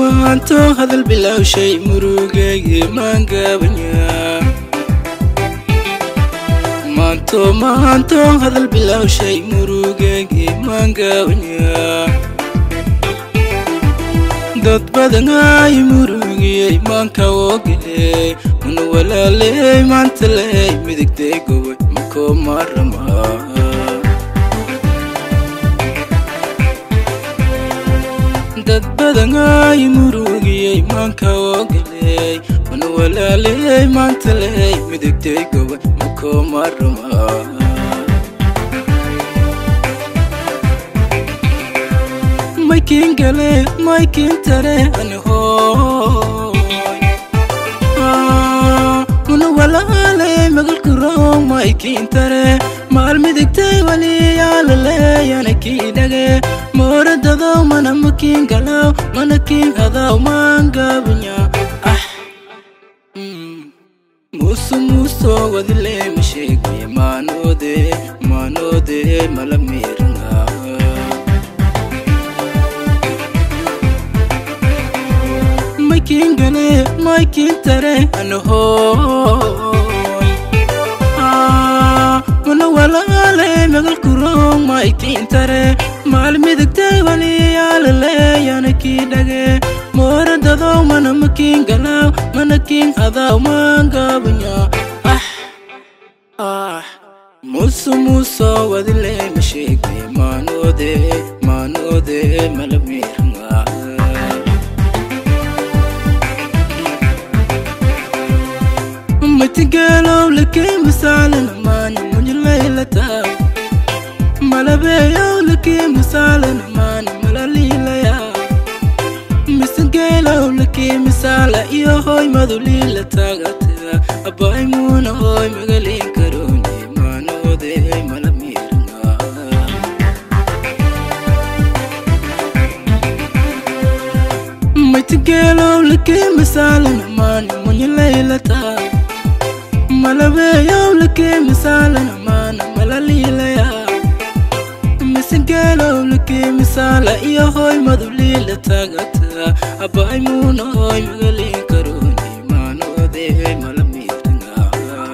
maanto hadal bilowshay murugayge maangabanya maanto maanto hadal bilowshay murugayge maangabanya dad badan ay murugiyey maanka woogiley mana walaaley maanta ley midigtay gobay makoo maaramaa dad badan ay murugiyey maanka woogiley mana walaaley maanta ley midigtay gobay makoo maaramaa maykin gale maykin tare ani hooy mana walaale magalku roog maykin tare maal midigtay waliyaalaleeyana kii dhage mooradado mana makin galaw mana kin hadaw maangabanya ah musu muso wadile masheegay maanoode maanoode mala miiranga maykin gale maykin tare anahoy mana walaale magalku roog maykin tare maal midigtay waliyaalaleeyana kii dhage mooradado mana makin galaw mana kin hadaw maangabanya ah ah musu muso wadile masheegay maanoode maanoode mala miiranga matigeelow lakii misaalana maani mujilaylata malabeeyow lakii misaalana maani malaliilaya misageelow lakii misaala iyo hoy maduliila taagata abaymuna hoy magaliin karooni maanoode mala miiranga matigeelow lakii misaalana maani mujilaylata malabeeyow lakii misaalana maana malaliilaya misageelow lakii misaala iyo hoy maduliila taagata abaymuna hoy magaliin karooni maanoode mala miiranga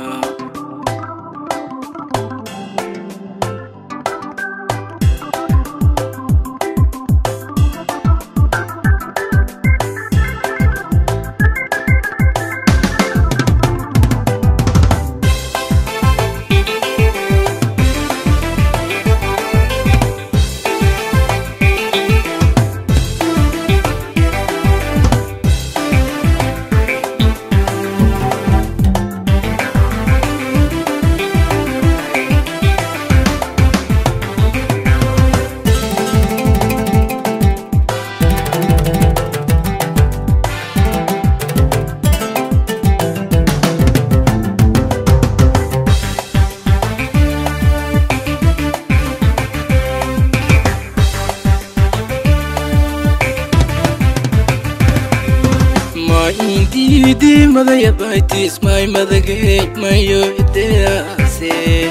indidi madaya baitis may madagay mayo idease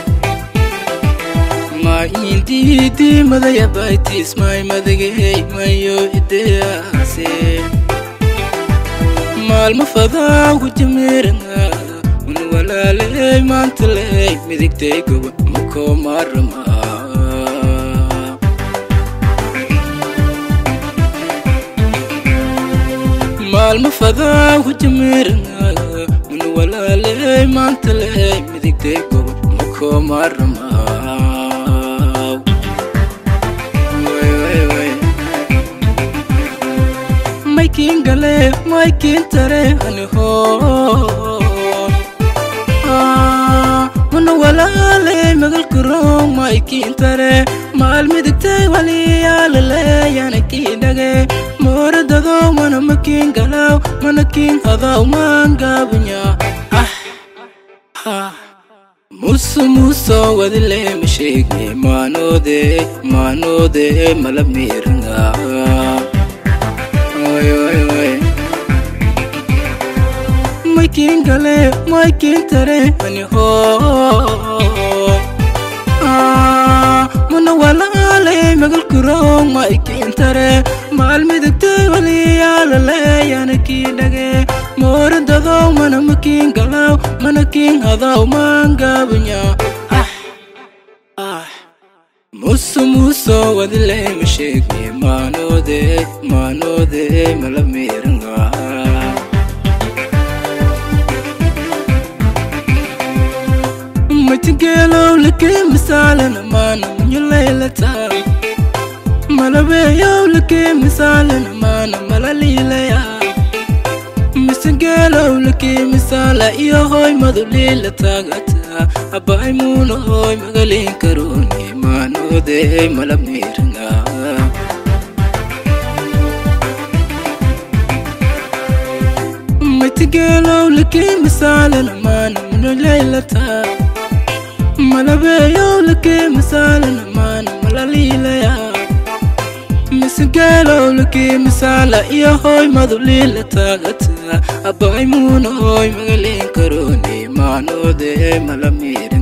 ma indidi madaya baitis may madagay mayo idease maalma fadaa gujameeranga un walaaley maantaley midigtay goba makoo maaramaa maalma fadaa gujameeranga un walaaley maantaley midigtay goba makoo maaramaa maykin gale maykin tare ani hooy mana walaale magalku roog maykin tare maal midigtay waliyaalaleeyana kii dhage mooradado mana makin galaw mana kin hadaw maangabanya ah ah musu muso wadile masheege maanoode maanoode mala miiranga oy oy oy maykin gale maykin tare ani hooy mana walaale magalku roog maykin tare maalmidigtay waliyaalaleeyana kii dhage mooradadaw mana makiin galaw mana kiin hadaw maangaabunya ah ah muso muso wadile masheegni maanoode maanoode mala miiranga matigeelow lakee misaalana maana munyulaylata malabeeyow lakee misaalana maana malaliilaya misageelow lakee misaala iyo hoy maduliila taagata abbaay muuna hoy magaliin karooni maanoode mala miiranga matigeelow lakee misaalana maana munyulaylata malabeeyow lakee misaalana maana malaliilaya misageelow lakee misaala iyo hoy maduliila taagata abbaay muuna hoy magaliin karooni maanoode mala miir